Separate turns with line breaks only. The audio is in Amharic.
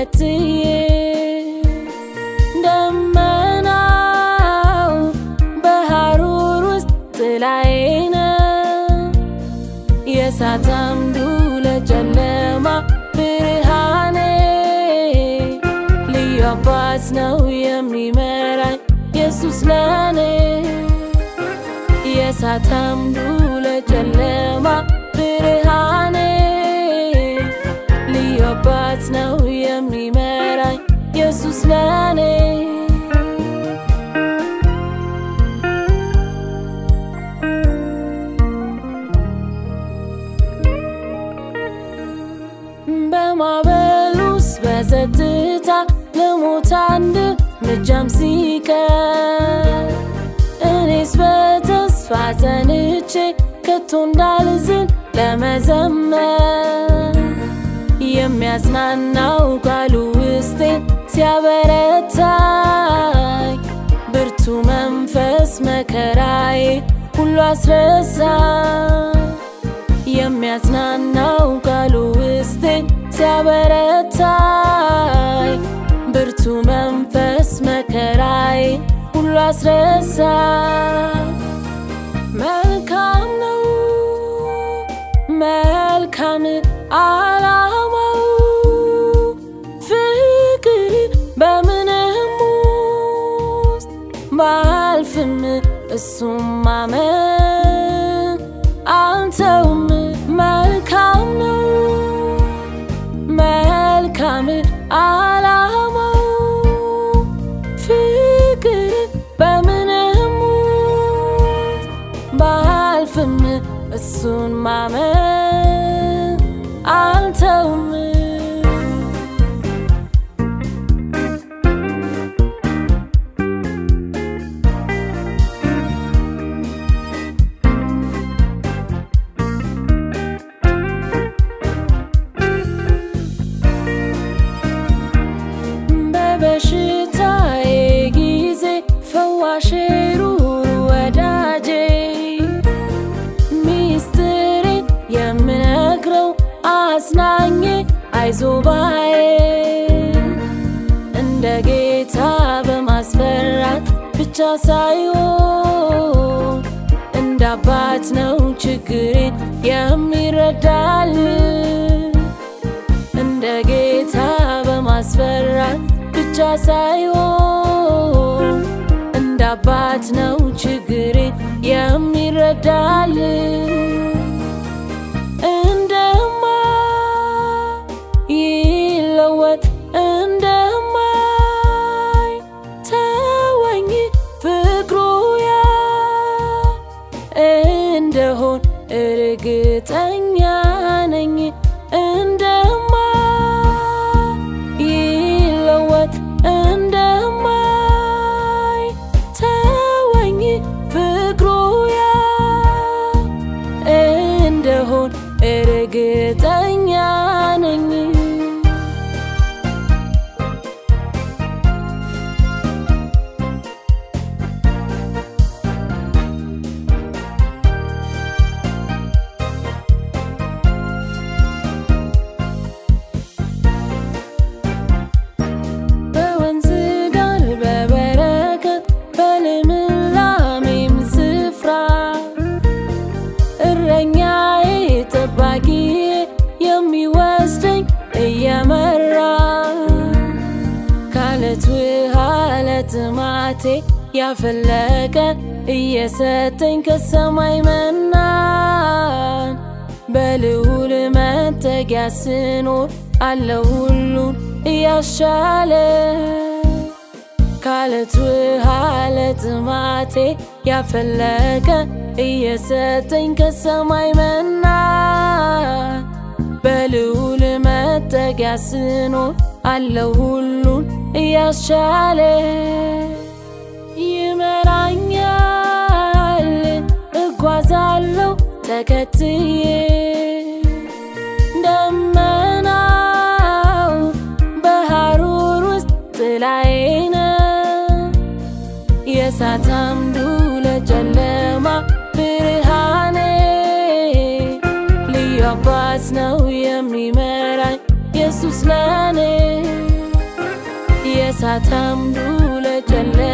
ተከትዬ ደመናው በሐሩር ውስጥ ጥላዬ ነው የእሳት አምዱ ለጨለማ ብርሃኔ ልዩ አባት ነው የሚመራኝ ኢየሱስ ለኔ የእሳት አምዱ ለጨለማ ብርሃኔ ልዩ አባት ነው የሚመራኝ ኢየሱስ ለኔ በማዕበል ውስጥ በጸጥታ ለሞት አንድ እርምጃም ሲቀር እኔስ በተስፋ ጸንቼ ከቶ እንዳልዝን ለመዘመር የሚያጽናናው ቃሉ ውስጤን ሲያበረታኝ ብርቱ መንፈስ መከራዬ ሁሉ አስረሳ የሚያጽናናው ቃሉ ውስጤን ሲያበረታኝ ብርቱ መንፈስ መከራዬ ሁሉ አስረሳ መልካም ነው መልካም አላማው ፍቅር በምንም ውስጥ ባልፍም እሱም ማመን አንተውም መልካም ነው መልካም አላማው ፍቅር በምንም ውስጥ ባልፍም እሱን ማመን አንተውም በበሽታዬ ጊዜ ፈዋሼ ሩሩ ወዳጄ ሚስጥሬን የምነግረው አጽናኜ አይዞባዬ እንደ ጌታ በማስፈራት ብቻ ሳይሆን እንደ አባት ነው ችግሬን የሚረዳል እንደ ጌታ በማስፈራት ብቻ ሳይሆን እንደ አባት ነው ችግሬን የሚረዳል እንደማ ይለወጥ እንደማይ ተወኝ ፍቅሩ ያ እንደሆን እርግጠኛ ነኝ እንደማ ይለወጥ እንደማይ ተወኝ ፍቅሩ ያ እንደሆን እርግጠኛ ነኝ በወንዝ ዳር በበረከት በልምላሜም ስፍራ እረኛዬ ጠባቂዬ የሚወስደኝ እየመራ ካለት ውሃ ለጥማቴ ያፈለቀ እየሰጠኝ ከሰማይ መናን በልዑል መጠጊያ ስኖር አለ ሁሉን እያሻለ ካለት ውሃ ለጥማቴ ያፈለቀ እየሰጠኝ ከሰማይ መና በልዑል መጠጊያ ስኖር አለው ሁሉን እያስቻለ ይመራኛል እጓዛለሁ ተከትዬ ደመናው በሐሩር ውስጥ ጥላዬ ነው የእሳት አምዱ ለጨለማ ብርሃኔ ልዩ አባት ነው የሚመራኝ ኢየሱስ ለኔ ለእሳት አምዱ ለጨለማ